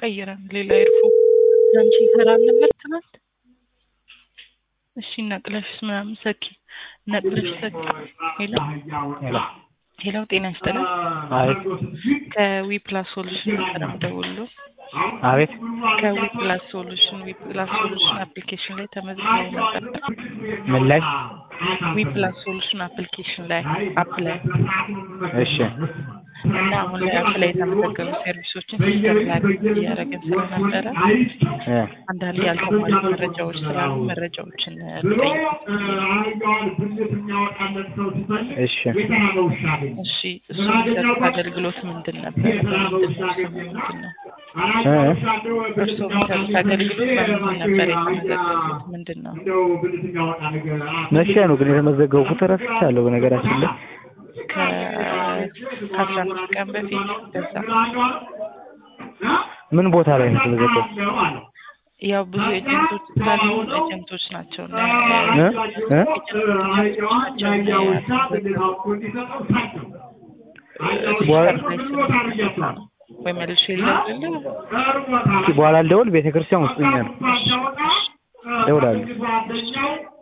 ቀይረን ሌላ ኤርፎን አንቺ ይሰራል ነበር ትናንት። እሺ ነቅለሽስ ምናምን ሰኪ ነቅለሽ ሰኪ። ሄሎ ሄሎ ሄሎ፣ ጤና ይስጥልን። አቤት ከዊ ፕላስ ሶሉሽን ነበር የምደውልልዎ። አቤት ከዊ ፕላስ ሶሉሽን ዊ ፕላስ ሶሉሽን አፕሊኬሽን ላይ ተመዝግበው ነበር። ምን ላይ? ዊ ፕላስ ሶሉሽን አፕሊኬሽን ላይ አፕ ላይ እሺ እና አሁን ላይ አፕ ላይ የተመዘገቡ ሰርቪሶችን ሲስተም ላይ እያደረግን ስለነበረ እ አንዳንድ ያልተሟሉ መረጃዎች ስላሉ መረጃዎችን ልጠይቅ። እሺ እሺ እሱ የሚሰጡት አገልግሎት ምንድን ነበር? በምንድን ነው ስሙ ምንድን ነው? እ እርስዎ የሚሰጡት አገልግሎት በምንድን ነበር የተመዘገቡት? ምንድን ነው? መቼ ነው ግን የተመዘገቡት? ረስቻለሁ በነገራችን ላይ ከአስራ አምስት ቀን በፊት በዛ ምን ቦታ ላይ ነው የተመዘገቡት? ያው ብዙ ኤጀንቶች ስላሉ ኤጀንቶች ናቸው እና እ እ ወይ መልሼ ልደውልልህ? እስኪ በኋላ ልደውል። ቤተክርስቲያን ውስጥ ሆኜ ነው እደውላለሁ።